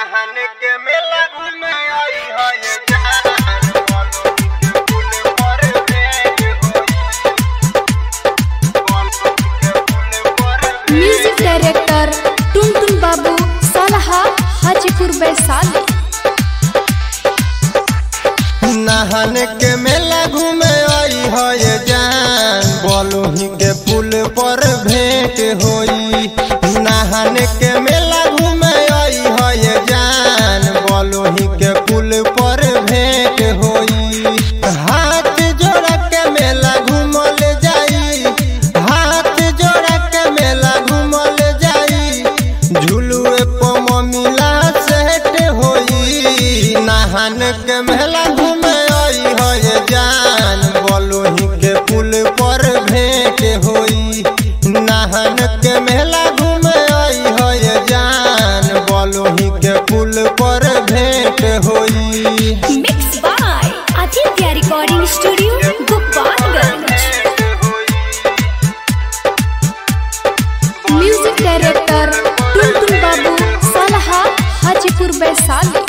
नहान के मेला घूमे आई है ये जान बोलो के पुल पर भेंट होई बोलो के पुल पर म्यूजिक डायरेक्टर टुनटुन बाबू सलहा हाजीपुर वैशाली नहान के मेला घूमे आई है ये जान बोलोही के पुल पर भेंट होई नहान के मेला घूमे आई है ये जान बोलोही के पुल पर भेंट होई हाथ जोड़ के मेला घूमल जाई हाथ जोड़ के मेला घूमल जाई झुलुए पम मिला सेट होई नहान के मेला घूमे आई है जान बोलोही के पुल पर भेंट होई नहान के मेला घूमे आई है जान बोलोही के पुल पर भेंट होई mix by Aditya recording studio Gopalganj music director Tuntun Babu सलहा हाजीपुर वैशाली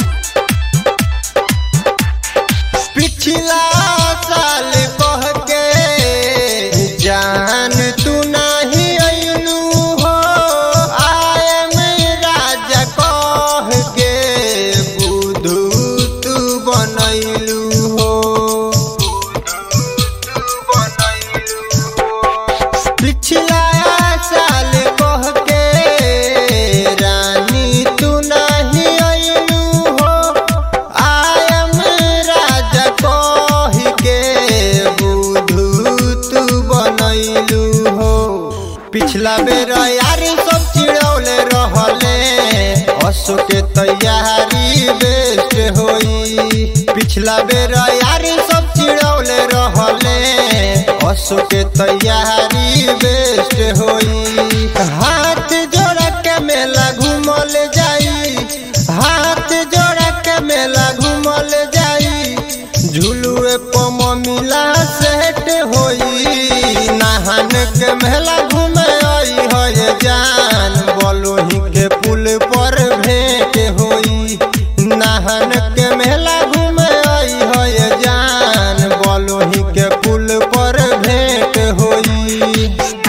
पिछला साल कह के जान तू नहीं अइलू हो आए में राजा कह के बुधू तू बनैलू हो पिछला साल कह के रानी तू नहीं अइलू हो आयम राजा कह के बुधू तू बनैलू हो पिछला बेर यारी सब चिड़ौले रहले असो के तैयारी बेस्ट होई पिछला बेर यारी सब चिड़ौले रहले असो के तैयारी बेस्ट होई हाथ जोड़ के मेला घूमल जाई हाथ जोड़ के मेला घूमल जाई झुलुए पम मिला सेट होई नहान के मेला घूमे आई है जान बोलोही के पुल पर भेंट होई नहान के मेला घूमे आई है जान बोलोही के पुल पर भेंट होई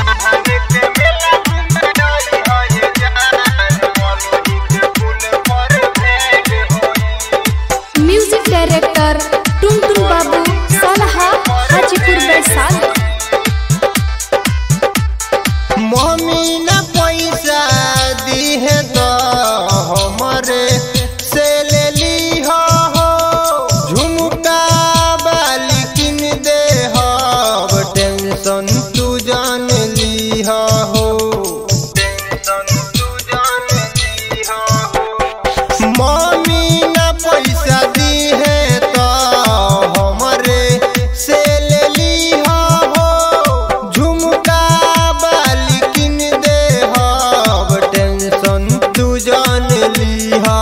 म्यूजिक डायरेक्टर टुनटुन बाबू सलहा हाजीपुर वैशाली मम्मी न पैसा दी है तो हमरे से ले ली हो झुमका बाली किन दे हो टेंशन तू जान ली हो टेंशन तू जान ली हो मम्मी न पैसा दी है तो हमरे से ले ली हो झुमका बाली किन दे हो टेंशन तू जान ली हो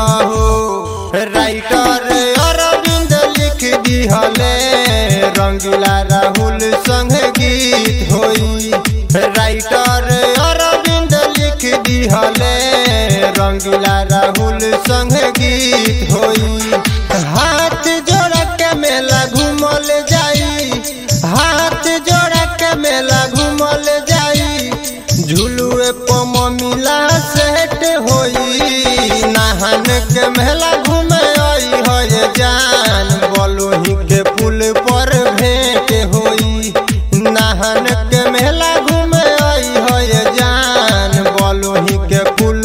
राइटर अरविंद लिख दी हले रंगीला राहुल संग गीत होई राइटर अरविंद लिख दी हले रंगीला राहुल संग गीत होई हाथ जोड़ के मेला घूमल जाई हाथ जोड़ के मेला घूमल जाई झुलुए पम मिला सेट होई नहान के मेला घूमे आई है जान बोलोही के पुल पर भेंट होई नहान के मेला घूमे आई है जान बोलोही के पुल